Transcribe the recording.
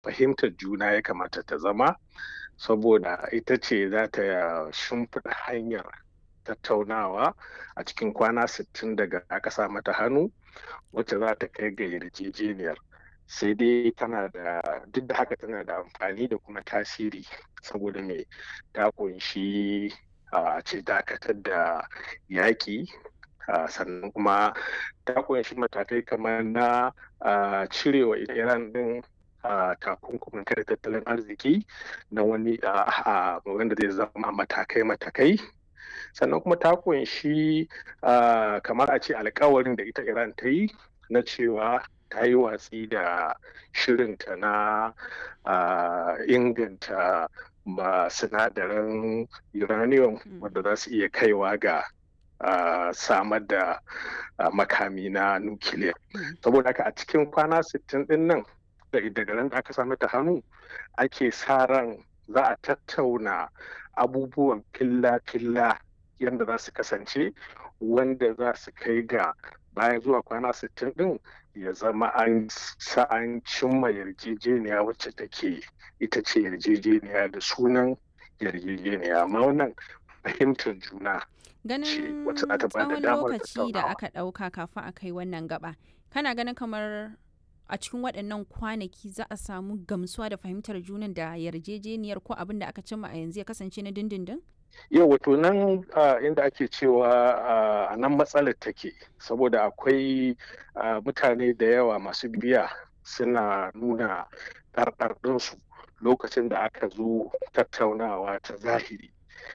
fahimtar juna ya kamata ta zama saboda ita ce za ta shimfiɗa hanyar tattaunawa a cikin kwana 60 daga aka sa mata hannu wacce za ta kai ga yarjejeniyar sai dai tana da duk da haka tana da amfani da kuma tasiri saboda mai ta kunshi a ce dakatar da yaƙi sannan kuma ta kunshi matakai kamar na cirewa iran din takunkumin kare tattalin arziki na wani wanda zai zama matakai-matakai sannan kuma ta kunshi kamar a ce alkawarin da ita iran ta yi na cewa ta yi watsi da shirinta na inganta ma sinadaran uranium wanda za su iya kaiwa ga samar da makami na nukiliya saboda haka a cikin kwana 60 din nan daga ran da aka sami ta hannu ake sa ran za a tattauna abubuwan filla-filla yadda za su kasance wanda za su kai ga bayan zuwa kwana 60 din ya zama an sa an cimma yarjejeniya wacce take ita ce yarjejeniya da sunan yarjejeniya amma wannan fahimtar juna ganin tsawon lokaci da aka ɗauka kafin a kai wannan gaba kana ganin kamar a cikin waɗannan kwanaki za a samu gamsuwa da fahimtar junan da yarjejeniyar ko abin da aka cimma a yanzu ya kasance na dindindin? yau wato nan inda ake cewa a nan matsalar take saboda akwai mutane da yawa masu biya suna nuna ɗarɗarɗinsu lokacin da aka zo tattaunawa ta zahiri